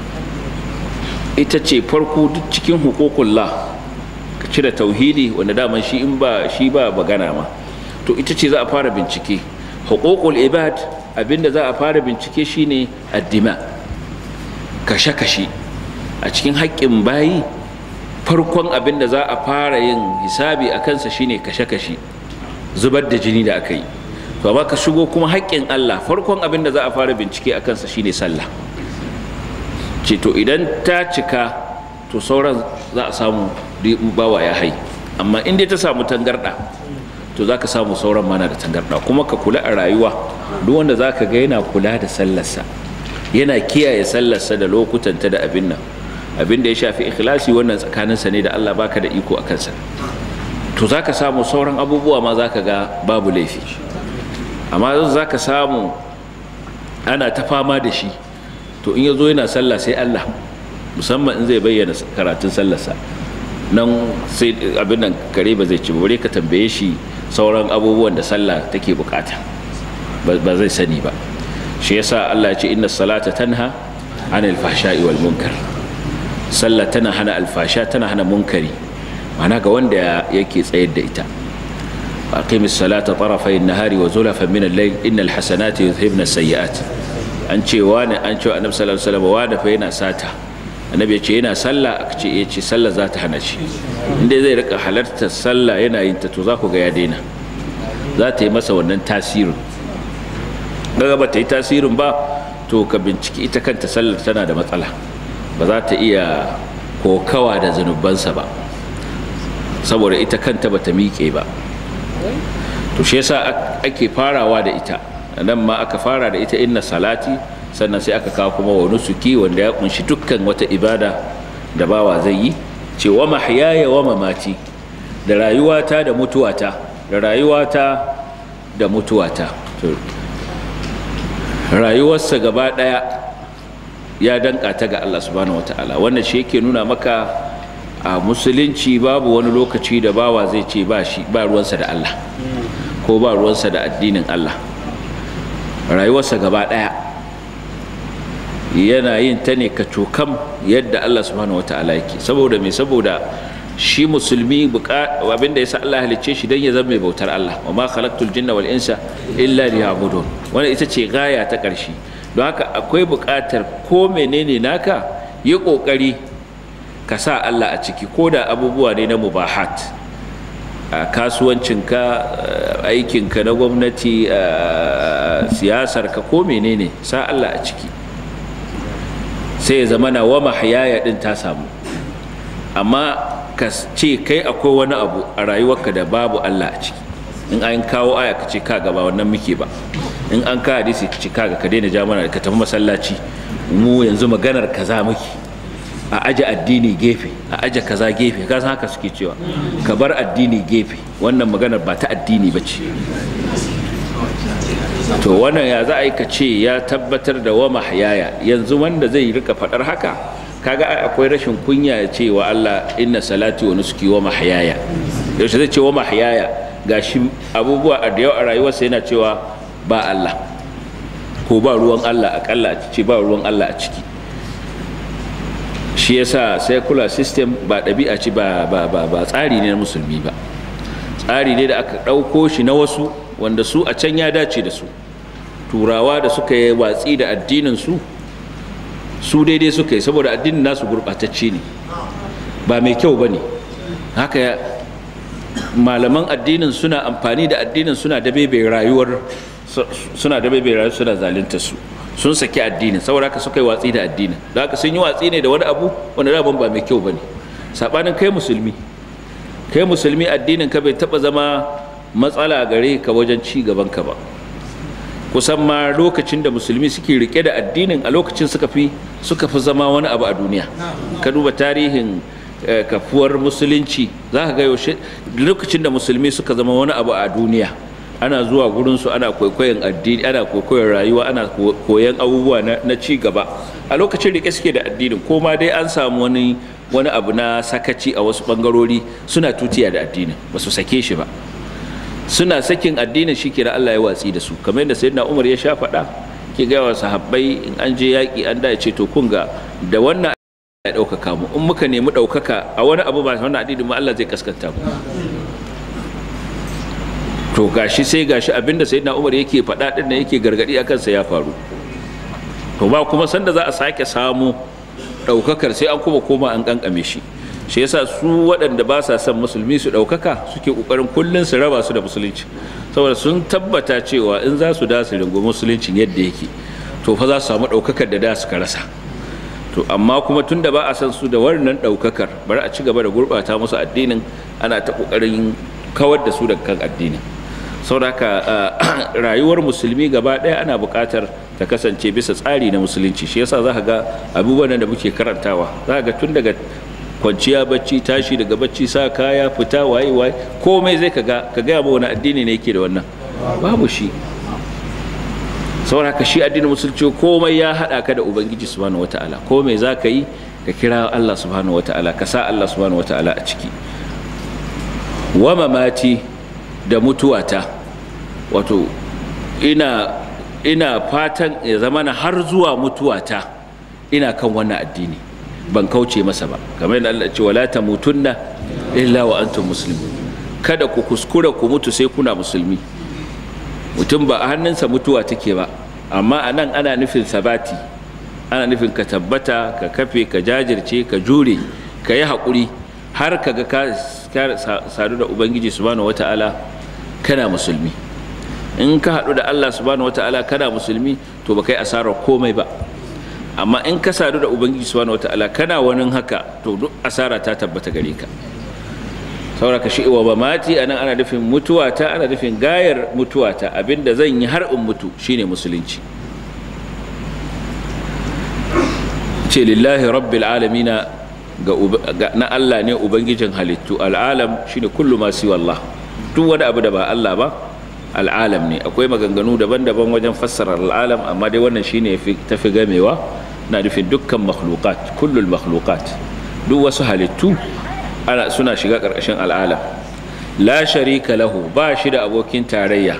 ita ce farko duk cikin hukukullah ka cire tauhidi wanda daman shi in ba shi ba magana ma to ita ce za a fara bincike hukukul ibad abinda za a fara bincike shine addima kashe-kashe a cikin haƙƙin bayi farkon abinda za a fara yin hisabi a kansa shine kashe-kashe zubar da jini da aka yi to amma ka shigo kuma haƙƙin Allah farkon abinda za a fara bincike a kansa shine sallah ce to idan ta cika to sauran za a samu bawa ya hai amma in dai ta samu tangarda to za ka samu sauran mana da tangarda kuma ka kula a rayuwa duk wanda za ka ga yana kula da sallarsa yana kiyaye sallarsa da lokutanta da abin nan abin da ya shafi ikhlasi wannan tsakaninsa ne da Allah baka da iko a kansa to za ka samu sauran abubuwa ma za ka ga babu laifi amma za ka samu ana ta fama da shi to in ya zo yana sallah sai Allah musamman in zai bayyana karatun sallarsa nan sai abin nan kare ba zai ci bare ka tambaye shi sauran abubuwan da sallah take bukata ba zai sani ba shi yasa Allah ya ce inna salata tanha anil fahsha'i wal munkar sallah tana hana alfasha tana hana munkari ma'ana ga wanda yake tsayar da ita أقيم الصلاة طرفي النهار وزلفا من الليل إن الحسنات يذهبن السيئات an ce wani an ce annabi sallallahu alaihi wasallam wani fa yana sata annabi ya ce yana sallah aka ce ya ce sallah za ta hana shi inda zai rika halartar sallah yana yin ta to za ku ga ya daina za ta yi masa wannan tasirin daga ba ta yi tasirin ba to ka binciki ita kanta sallar tana da matsala ba za ta iya kokawa da zunubansa ba saboda ita kanta ba ta miƙe ba to shi yasa ake farawa da ita nan ma aka fara da ita inna salati sannan sai aka kawo kuma wa nusuki wanda ya kunshi dukkan wata ibada da bawa zai yi ce wa mahyaya wa mamati da rayuwata da mutuwata da rayuwata da mutuwata rayuwarsa gaba daya ya danka ta ga Allah subhanahu wataala wannan shi yake nuna maka a musulunci babu wani lokaci da bawa zai ce ba shi ba ruwansa da Allah ko ba ruwansa da addinin Allah rayuwarsa gaba daya yana yin ta ne ka cokam yadda Allah subhanahu wataala yake saboda me saboda shi musulmi abinda yasa Allah halicce shi dan ya zama mai bautar Allah wa ma khalaqtul jinna wal insa illa liya'budun wannan ita ce gaya ta ƙarshe don haka akwai buƙatar ko menene naka yi ƙoƙari ka sa Allah a ciki ko da abubuwa ne na mubahat a kasuwancinka aikinka na gwamnati siyasarka ko menene sa Allah a ciki sai ya zama na wa mahayaya din ta samu amma ka ce kai akwai wani abu a rayuwarka da babu Allah a ciki in an kawo aya ka ce kaga ba wannan muke ba in an ka hadisi ka ce kaga ka daina ja mana ka tafi masallaci mu yanzu maganar kaza muke a aje addini gefe a aje kaza gefe ka san haka suke cewa ka bar addini gefe wannan maganar ba ta addini ba ce to wannan ya za a yi ka ce ya tabbatar da wa mahyaya yanzu wanda zai rika faɗar haka kaga akwai rashin kunya ya ce wa Allah inna salati wa nusuki wa mahyaya yaushe zai ce wa mahyaya gashi abubuwa a da yau a rayuwarsa yana cewa ba Allah ko ba ruwan Allah akalla a ce ba ruwan Allah a ciki shi yasa secular system ba ɗabi'a ce ba ba ba ba tsari ne na musulmi ba tsari ne da aka ɗauko shi na wasu wanda su a can ya dace da su turawa da suka yi watsi da addinin su su daidai suka yi saboda addinin nasu gurɓatacce ne ba mai kyau ba ne haka malaman addinin suna amfani da addinin suna da bebe rayuwar suna da bebe rayuwar suna zalunta su sun saki addinin saboda haka suka yi watsi da addinin da haka sun yi watsi ne da wani abu wanda daban ba mai kyau ba ne saɓanin kai musulmi kai musulmi addinin ka bai taɓa zama matsala gare ka wajen ci gaban ka ba kusan ma lokacin da musulmi suke rike da addinin a lokacin suka fi suka fi zama wani abu a duniya ka duba tarihin kafuwar musulunci za ka ga yaushe lokacin da musulmi suka zama wani abu a duniya ana zuwa gurinsu ana kwaikwayon addini ana kwaikwayon rayuwa ana koyan abubuwa na ci gaba a lokacin rike suke da addinin ko ma dai an samu wani wani abu na sakaci a wasu bangarori suna tutiya da addinin ba su sake shi ba suna sakin addinin shi kira Allah ya watsi da su kamar yadda sayyidina Umar ya sha faɗa ke ga wa sahabbai in an je yaƙi an da ce to kun ga da wannan ya ɗaukaka mu in muka nemi ɗaukaka a wani abu ba wannan addinin mu Allah zai kaskanta mu to gashi sai gashi abinda sayyidina Umar yake faɗa din nan yake gargadi akan sa ya faru to ba kuma sanda za a sake samu ɗaukakar sai an kuma koma an kankame shi shi yasa su waɗanda ba sa son musulmi su ɗaukaka suke ƙoƙarin kullum su raba su da musulunci saboda sun tabbata cewa in za su da su ringo musuluncin yadda yake to fa za su samu ɗaukakar da da suka rasa to amma kuma tun da ba a san su da wannan ɗaukakar bari a ci gaba da gurɓata musu addinin ana ta ƙoƙarin kawar da su daga kan addinin saboda rayuwar musulmi gaba ɗaya ana buƙatar ta kasance bisa tsari na musulunci shi yasa za ka ga abubuwan da muke karantawa za ka ga tun daga kwanciya bacci tashi daga bacci sa kaya fita waye waye komai zai kaga ka gaya ma wani addini ne yake da wannan babu shi saboda haka shi addinin musulunci komai ya hada ka da ubangiji subhanahu wataala komai za ka yi ka kira Allah subhanahu wataala ka sa Allah subhanahu wataala a ciki wa mamati da mutuwata wato ina ina fatan ya zamana har zuwa mutuwata ina kan wannan addini ban kauce masa ba kamar yadda Allah ce wala tamutunna illa wa antum muslimun kada ku kuskura ku mutu sai kuna musulmi mutum ba a hannunsa mutuwa take ba amma a nan ana nufin sabati ana nufin ka tabbata ka kafe ka jajirce ka jure ka yi haƙuri har ka ga ka sadu da ubangiji subhanahu wata'ala kana musulmi in ka haɗu da Allah subhanahu wata'ala kana musulmi to ba kai asarar komai ba amma in ka sadu da ubangiji subhanahu wataala kana wani haka to duk asara ta tabbata gare ka saboda ka shi wa mamati anan ana nufin mutuwata ana nufin gayar mutuwata abinda zan yi har in mutu shine musulunci ce lillahi rabbil alamina ga na Allah ne ubangijin halittu al'alam shine kullu ma siwa Allah duk wani abu da ba Allah ba al'alam ne akwai maganganu daban-daban wajen fassara al'alam amma dai wannan shine tafi gamewa na nufin dukkan makhluqat kullul makhluqat duk wasu halittu ana suna shiga ƙarƙashin al'alam la sharika lahu ba shi da abokin tarayya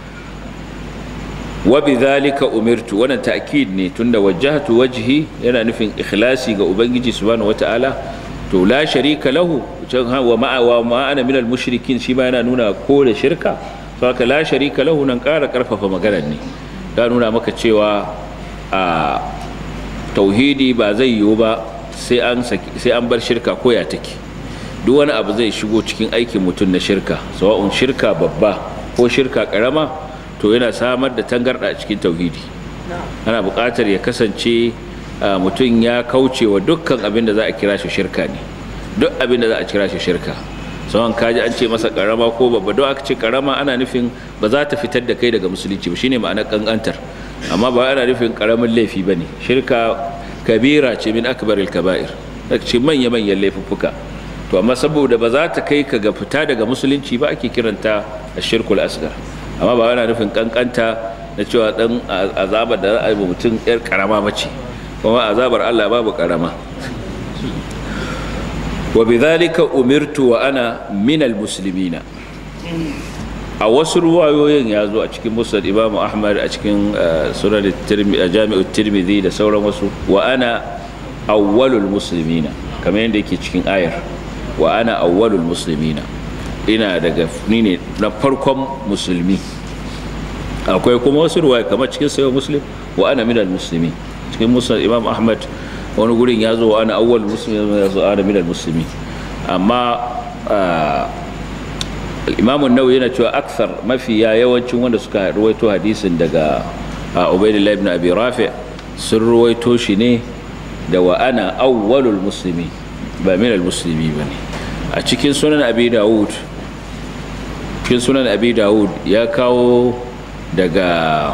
wa bidhalika umirtu wannan ta'kid ne tunda wajjahtu wajhi yana nufin ikhlasi ga ubangiji subhanahu wata'ala to la sharika lahu wa ma'a wa ma ana minal mushrikin shi ba yana nuna ko da shirka saka la sharika lahu nan ƙara ƙarfafa maganar ne ya nuna maka cewa a tauhidi ba zai yiwu ba sai an sai an bar shirka ko ya take duk wani abu zai shigo cikin aikin mutum na shirka sawa'un shirka babba ko shirka karama to yana samar da tangarda a cikin tauhidi ana buƙatar ya kasance mutum ya kauce wa dukkan abin da za a kira shi shirka ne duk abin da za a kira shi shirka sawan kaji an ce masa karama ko babba don aka ce karama ana nufin ba za ta fitar da kai daga musulunci ba shine ma'anar kankantar amma ba ana nufin karamin laifi ba ne shirka kabira ce min akbaril kaba'ir ce manya manyan laifuffuka to amma saboda ba za ta kai ka ga fita daga musulunci ba ake kiranta ashirkul asgar amma ba yana nufin kankanta na cewa dan azabar da za a yi mutum yar karama mace kuma azabar Allah babu karama wa bidhalika umirtu wa ana minal muslimina a wasu ruwayoyin ya zo a cikin musnad imam ahmad a cikin sunan jami'u tirmidhi da sauran wasu wa ana awwalul muslimina kamar yadda yake cikin ayar wa ana awwalul muslimina ina daga ni ne na farkon musulmi akwai kuma wasu ruwaya kamar cikin sayo muslim wa ana minal muslimi cikin musnad imam ahmad wani gurin ya zo wa ana awwalul muslimin ya zo ana minal muslimi amma imamun nawawi yana cewa aksar mafiya yawancin wanda suka ruwaito hadisin daga ubaidillah ibn abi rafi sun ruwaito shi ne da wa ana awwalul muslimi ba min al muslimi bane a cikin sunan abi dawud cikin sunan abi dawud ya kawo daga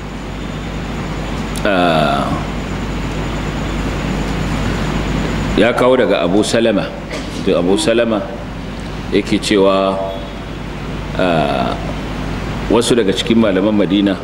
ya kawo daga abu salama da abu salama yake cewa wasu daga cikin malaman madina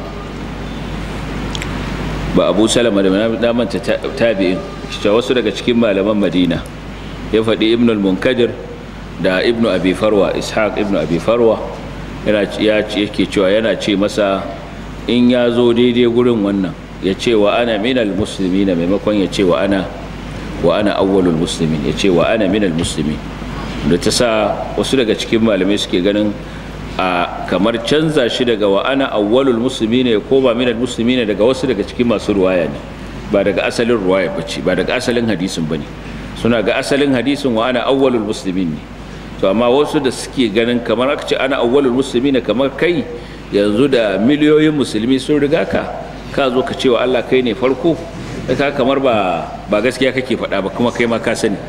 ba abu salama da damanta tabi'in cewa wasu daga cikin malaman madina ya faɗi ibn al-munkadir da ibn abi farwa ishaq ibn abi farwa yake cewa yana ce masa in ya zo daidai gurin wannan ya ce wa ana minal musulmi na maimakon ya ce wa ana wa ana awwalul muslimin ya ce wa ana minal muslimin da ta sa wasu daga cikin malamai suke ganin a kamar canza shi daga wa ana awwalul musulmi ne ko ba minal musulmi ne daga wasu daga cikin masu ruwaya ne ba daga asalin ruwaya bace ba daga asalin hadisin bane suna ga asalin hadisin wa ana awwalul muslimin ne to amma wasu da suke ganin kamar aka ce ana awwalul musulmi ne kamar kai yanzu da miliyoyin musulmi sun riga ka ka zo ka ce wa Allah kai ne farko ka kamar ba ba gaskiya kake faɗa ba kuma kai ma ka sani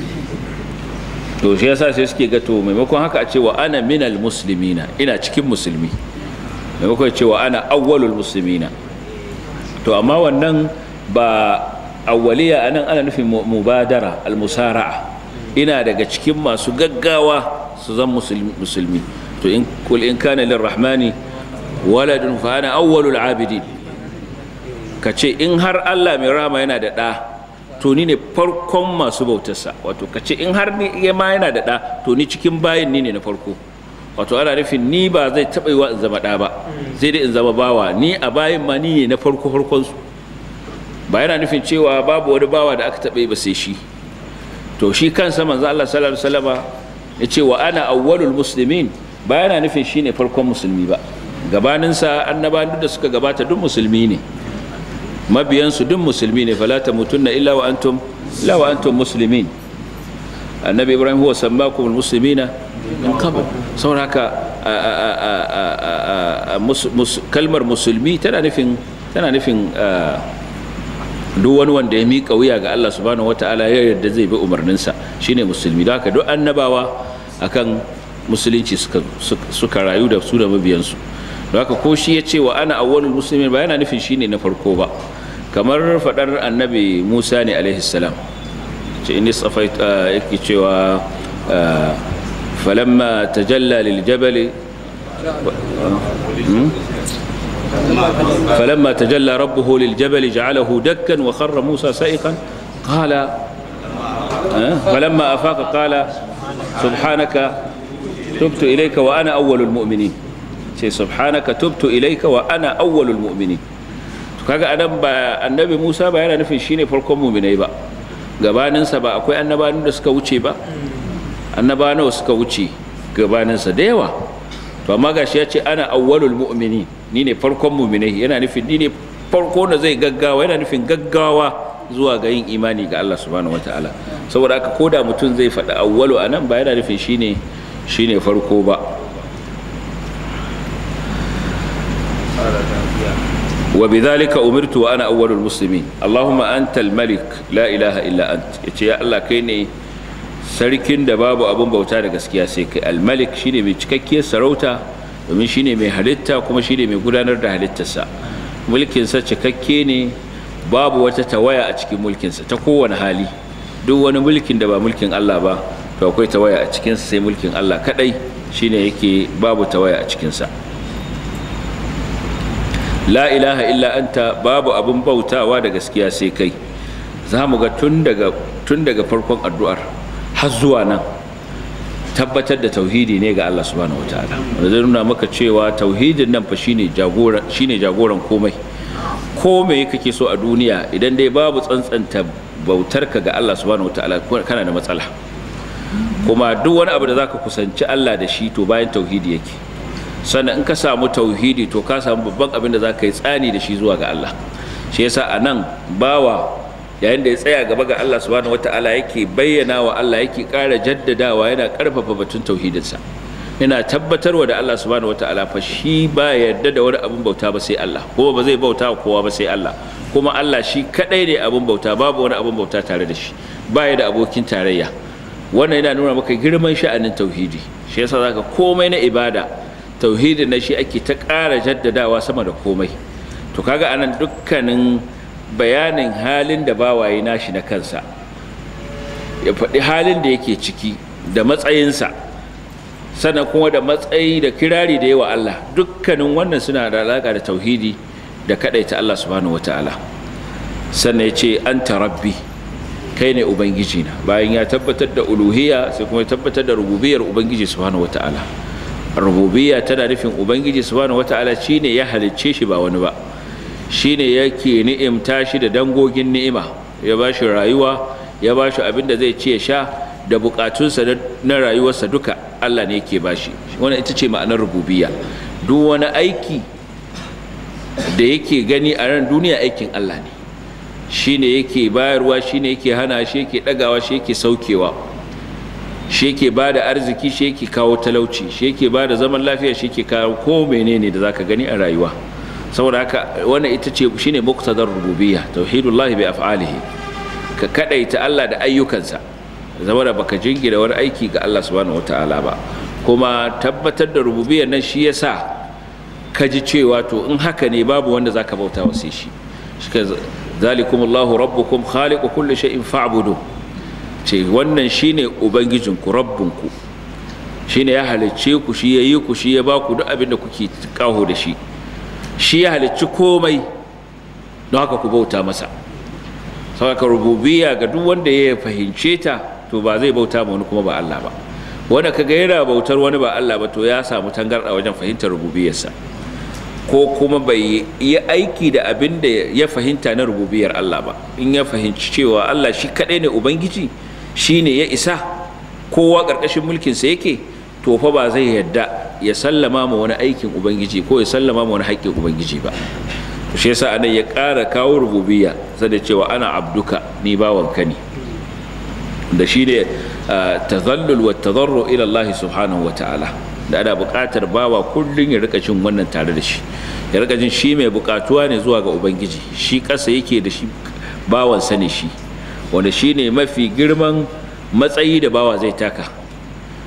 to shi yasa sai suke ga to maimakon haka a ce wa ana minal muslimina ina cikin musulmi maimakon ce wa ana awwalul muslimina to amma wannan ba awwaliya anan ana nufin mubadara almusara'a ina daga cikin masu gaggawa su zan musulmi to in kul in kana lirrahmani waladun fa ana awwalul abidin kace in har Allah mai rama yana da ɗa to ni ne farkon masu bautarsa wato kace in har ni ma yana da ɗa to ni cikin bayin ni ne na farko wato ana nufin ni ba zai taɓa yi wa in zama ɗa ba sai dai in zama bawa ni a bayin ma ni ne na farko farkon su ba yana nufin cewa babu wani bawa da aka taɓa yi ba sai shi to shi kansa manzo Allah sallallahu alaihi wasallama ya ce wa ana awwalul muslimin ba yana nufin shine farkon musulmi ba gabaninsa annabawan da suka gabata duk musulmi ne mabiyansu duk musulmi ne fala tamutunna illa wa antum illa wa antum muslimin annabi ibrahim huwa sammakum almuslimina min qabl saboda haka kalmar musulmi tana nufin tana nufin duk wani wanda ya miƙa wuya ga Allah subhanahu wata'ala ya yarda zai bi umarninsa shine musulmi don haka duk annabawa akan musulunci suka rayu da su da mabiyansu don haka ko shi ya ce wa ana awwalul muslimin ba yana nufin shine na farko ba kamar fadar annabi Musa ne alaihi salam ce inni safait yake cewa falamma tajalla lil jabal فلما تجلى ربه للجبل جعله دكا وخر موسى سائقا قال فلما أفاق قال سبحانك تبت إليك وأنا أول المؤمنين سبحانك تبت إليك وأنا أول المؤمنين kaga anan ba annabi Musa ba yana nufin shine farkon mu'minai ba gabaninsa ba akwai annabawan da suka wuce ba annabawa nawa suka wuce gabaninsa da yawa to amma gashi ya ce ana awwalul mu'mini ni ne farkon mu'minai yana nufin ni ne farko da zai gaggawa yana nufin gaggawa zuwa ga yin imani ga Allah subhanahu wataala saboda haka koda mutum zai faɗi awwalu anan ba yana nufin shine shine farko ba وبذلك أمرت وأنا أول المسلمين اللهم أنت الملك لا إله إلا أنت يا الله كيني sarkin da babu abin bauta da gaskiya sai kai almalik shine mai cikakkiyar sarauta domin shine mai halitta kuma shine mai gudanar da halittarsa mulkinsa cikakke ne babu wata tawaya a cikin mulkinsa ta kowane hali duk wani mulkin da ba mulkin Allah ba to akwai tawaya a cikinsa sai mulkin Allah kadai shine yake babu tawaya a cikinsa la ilaha illa anta babu abin bautawa da gaskiya sai kai za mu ga tun daga tun daga farkon addu'ar har zuwa nan tabbatar da tauhidi ne ga Allah subhanahu wataala wanda zai nuna maka cewa tauhidin nan fa shine jagoran shine jagoran komai komai kake so a duniya idan dai babu tsantsanta bautarka ga Allah subhanahu wataala kana da matsala kuma duk wani abu da zaka kusanci Allah da shi to bayan tauhidi yake sannan in ka samu tauhidi to ka samu babban abin da zaka yi tsani da shi zuwa ga Allah shi yasa anan bawa yayin da ya tsaya gaba ga Allah subhanahu wata'ala yake bayyana wa Allah yake ƙara jaddadawa yana ƙarfafa batun tauhidinsa yana tabbatarwa da Allah subhanahu wata'ala fa shi ba yarda da wani abin bauta ba sai Allah kuma ba zai bauta wa kowa ba sai Allah kuma Allah shi kadai ne abin bauta babu wani abin bauta tare da shi ba ya da abokin tarayya wannan yana nuna maka girman sha'anin tauhidi shi yasa zaka komai na ibada tauhidin na shi ake ta ƙara jaddadawa sama da komai to kaga anan dukkanin bayanin halin da bawaye nashi na kansa ya faɗi halin da yake ciki da matsayinsa sannan kuma da matsayi da kirari da yawa Allah dukkanin wannan suna da alaƙa da tauhidi da kaɗaita Allah subhanahu wata'ala sannan ya ce an rabbi kai ne ubangiji na bayan ya tabbatar da uluhiyya sai kuma ya tabbatar da rububiyar ubangiji subhanahu wata'ala rububiyya tana nufin ubangiji subhanahu wata'ala shine ya halicce shi ba wani ba shine yake ni'imta shi da dangogin ni'ima ya ba shi rayuwa ya ba shi abin da zai ce sha da bukatunsa na rayuwarsa duka Allah ne yake ba shi wannan ita ce ma'anar rububiyya duk wani aiki da yake gani a ran duniya aikin Allah ne shine yake bayarwa shine yake hana shi yake dagawa shi yake saukewa shi yake ba da arziki shi yake kawo talauci shi yake ba da zaman lafiya shi yake kawo ko menene da zaka gani a rayuwa saboda haka wannan ita ce shine muqtadar rububiyya tauhidullahi bi af'alihi ka kadaita Allah da ayyukansa zama da baka jingina wani aiki ga Allah subhanahu wataala ba kuma tabbatar da rububiyyar nan shi yasa ka ji cewa to in haka ne babu wanda zaka bauta wa sai shi zalikumullahu rabbukum khaliqu kulli shay'in fa'budu ce wannan shine ubangijinku rabbunku shine ya halicce ku shi yayi ku shi ya ba ku duk abin da kuke kaho da shi shi ya halicci komai don haka ku bauta masa saboda rububiyya ga duk wanda ya fahimce ta to ba zai bauta ma wani kuma ba Allah ba wanda kaga yana bautar wani ba Allah ba to ya samu tangarda wajen fahimtar rububiyarsa ko kuma bai yi aiki da abin da ya fahimta na rububiyar Allah ba in ya fahimci cewa Allah shi kadai ne ubangiji shi ne ya isa kowa ƙarƙashin mulkinsa yake to fa ba zai yadda ya sallama ma wani aikin ubangiji ko ya sallama ma wani haƙƙin ubangiji ba to shi yasa anan ya ƙara kawo rububiyya sai da cewa ana abduka ni bawanka ne da shi ne tazallul wa tadarru ila Allah subhanahu wa ta'ala da ana buƙatar bawa kullum ya rika jin wannan tare da shi ya rika jin shi mai buƙatuwa ne zuwa ga ubangiji shi ƙasa yake da shi bawansa ne shi wanda shi ne mafi girman matsayi da bawa zai taka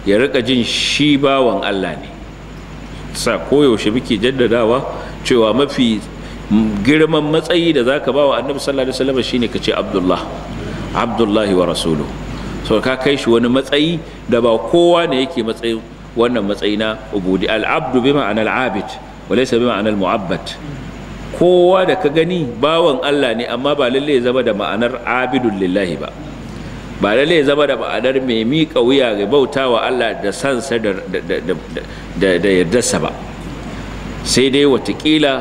ya rika jin shi bawan Allah ne sa koyaushe muke jaddadawa cewa mafi girman matsayi da zaka ba wa annabi sallallahu alaihi wasallam shine kace abdullah abdullahi wa rasuluhu so ka kai shi wani matsayi da ba kowa ne yake matsayin wannan matsayi na ubudi al-abdu bi ma'ana al-abid wa laysa bi ma'ana al-mu'abbad kowa da ka gani bawan Allah ne amma ba lalle ya zama da ma'anar abidun lillahi ba ba lalle ya zama da ma'anar mai miƙa wuya ga bautawa Allah da sansa da da yardarsa ba sai dai watakila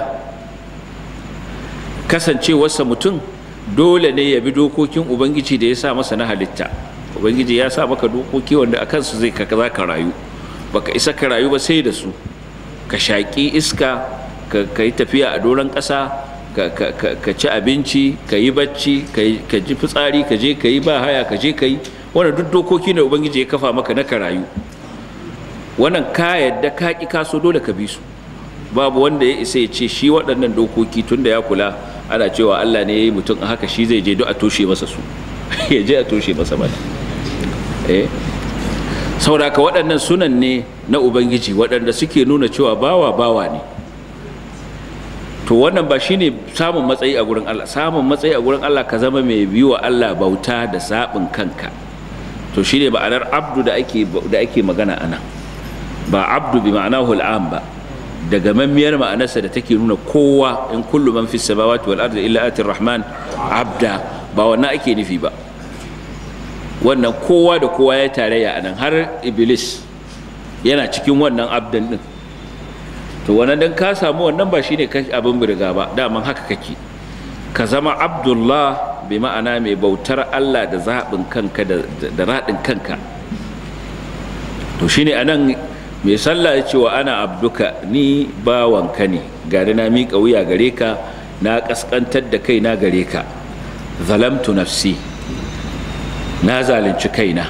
kasancewarsa mutum dole ne ya bi dokokin ubangiji da ya sa masa na halitta ubangiji ya sa maka dokoki wanda a kansu zai ka za ka rayu baka isa ka rayu ba sai da su ka shaƙi iska ka yi tafiya a doron ƙasa ka ci abinci ka yi bacci ka ji fitsari ka je ka yi ba haya ka je ka yi wannan duk dokoki ne ubangiji ya kafa maka na ka rayu wannan ka yadda ka ƙi kaso dole ka bi su babu wanda ya isa ya ce shi waɗannan dokoki tun da ya kula ana cewa Allah ne ya yi mutum a haka shi zai je duk a toshe masa su ya je a toshe masa mana eh saboda ka waɗannan sunan ne na ubangiji waɗanda suke nuna cewa bawa bawa ne to wannan ba shine samun matsayi a gurin Allah samun matsayi a gurin Allah ka zama mai biyu wa Allah bauta da sabin kanka to shine ma'anar abdu da ake da ake magana anan ba abdu bi ma'anahu al'am ba daga mammiyar ma'anarsa da take nuna kowa in kullu man fis samawati wal ardi illa atir rahman abda ba wannan ake nufi ba wannan kowa da kowa ya tarayya anan har iblis yana cikin wannan abdan din to wannan dan ka samu wannan ba shine abin birga ba daman haka kake ka zama abdullah bi ma'ana mai bautar Allah da zaɓin kanka da raɗin kanka to shine anan mai sallah ya ce wa ana abduka ni bawanka ne gari na miƙa wuya gare ka na ƙasƙantar da kai na gare ka zalamtu nafsi na zalunci kaina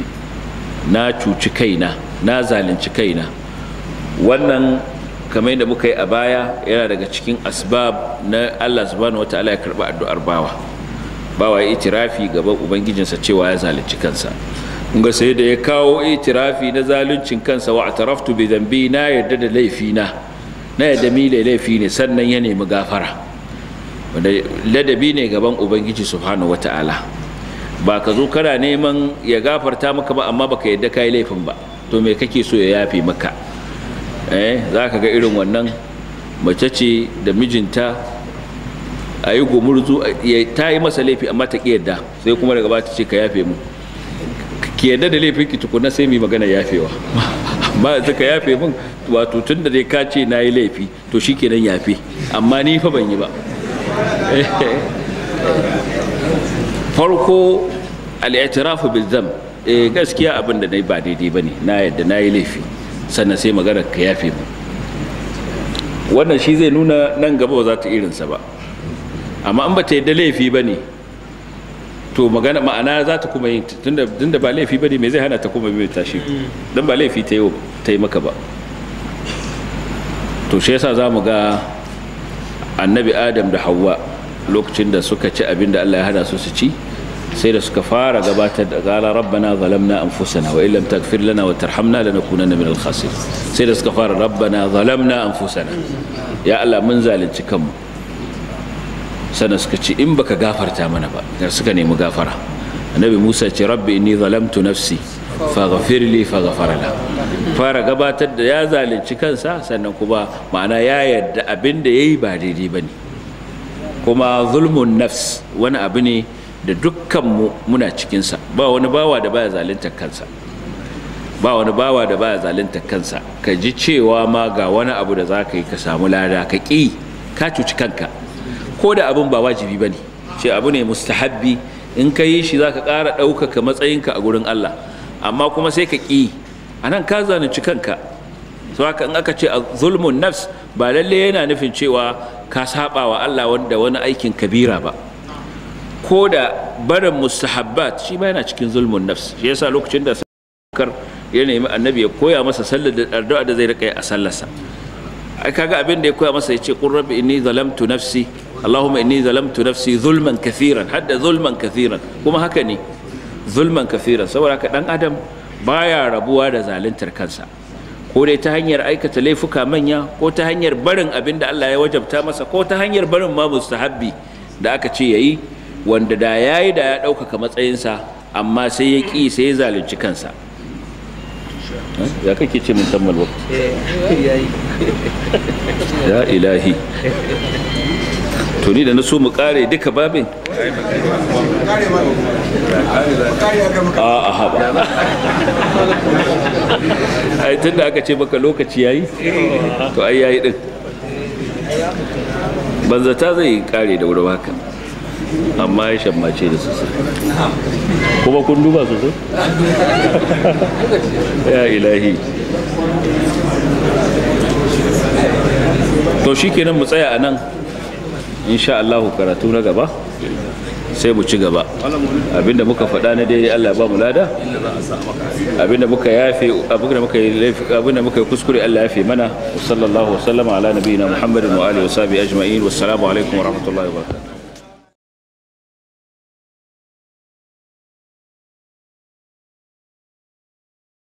na cuci kaina na zalunci kaina wannan kamar yadda muka yi a baya yana daga cikin asbab na Allah subhanahu wataala ya karɓi addu'ar bawa bawa ya itirafi gaban ubangijinsa cewa ya zalunci kansa ga sai da ya kawo itirafi na zaluncin kansa wa ataraftu bi zambi na yadda da laifi na na yadda mi laifi ne sannan ya nemi gafara wanda ladabi ne gaban ubangiji subhanahu wataala ba ka zo kana neman ya gafarta maka ba amma baka yadda kai laifin ba to me kake so ya yafe maka eh za ka ga irin wannan mace ce da mijinta a yi gumurzu ta yi masa laifi amma ta ƙi yadda sai kuma daga ba ta ce ka yafe mu ki yadda da laifin ki tukuna sai mu magana yafewa ba ta ka yafe min wato tun da dai ka ce na yi laifi to shi kenan yafe amma ni fa ban yi ba farko al'itirafu bil zam eh gaskiya abin da na yi ba daidai ba ne na yadda na yi laifi sannan sai maganar ka yafe mu wannan shi zai nuna nan gaba ba za ta irinsa ba amma an ba ta yadda laifi ba ne to magana ma'ana za ta kuma yin tunda ba laifi ba ne mai zai hana ta kuma mai tashi don ba laifi ta yi maka ba to shi yasa za mu ga annabi adam da hawa lokacin da suka ci abin da allah ya hana su su ci sai da suka fara gabatar da qala rabbana zalamna anfusana wa illam taghfir lana wa tarhamna lanakunanna minal khasirin sai da suka fara rabbana zalamna anfusana ya Allah mun zalunci kanmu sannan suka ce in baka gafarta mana ba da suka nemi gafara annabi Musa ce rabbi inni zalamtu nafsi faghfir li faghfara la fara gabatar da ya zalunci kansa sannan kuma ma'ana ya yarda abin da yayi ba daidai bane kuma zulmun nafs wani abu ne da dukkanmu muna cikinsa ba wani bawa da baya zalunta kansa ba wani bawa da baya zalunta kansa ka ji cewa ma ga wani abu da za ka yi ka samu lada ka ƙi ka cuci kanka ko da abin ba wajibi ba ne ce abu ne mustahabbi in ka yi shi za ka ƙara ɗaukaka matsayinka a gurin Allah amma kuma sai ka ƙi a nan ka zalunci kanka so haka in aka ce a zulmun nafs ba lalle yana nufin cewa ka saba wa Allah wanda wani aikin kabira ba ko da barin mustahabbat shi ma yana cikin zulmun nafs shi yasa lokacin da sakar ya nemi annabi ya koya masa sallar da addu'a da zai rika yi a sallarsa ai kaga abin da ya koya masa yace qur rabbi inni zalamtu nafsi allahumma inni zalamtu nafsi zulman kathiran hadda zulman kathiran kuma haka ne zulman kathiran saboda haka dan adam baya rabuwa da zaluntar kansa ko dai ta hanyar aikata laifuka manya ko ta hanyar barin abin da Allah ya wajabta masa ko ta hanyar barin ma mustahabbi da aka ce yayi wanda da yayi da ya ɗaukaka matsayinsa amma sai ya ƙi sai ya zalunci kansa ya kake ce min tammal waqt ya ilahi to ni da na so mu kare duka babin a a haba ai tun da aka ce maka lokaci yayi to ai yayi din banzata zai kare da wurin haka amma ya shammace da sosai kuma kun duba sosai ya ilahi to shi kenan mu tsaya a nan insha Allahu karatu na gaba sai mu ci gaba abinda muka faɗa na dai Allah ba mu lada abinda muka yafe abinda muka yi laifi abinda muka yi kuskure Allah yafe mana sallallahu wa sallama ala nabiyina Muhammadin wa alihi wa sahbihi ajma'in wassalamu alaikum wa rahmatullahi wa barakatuh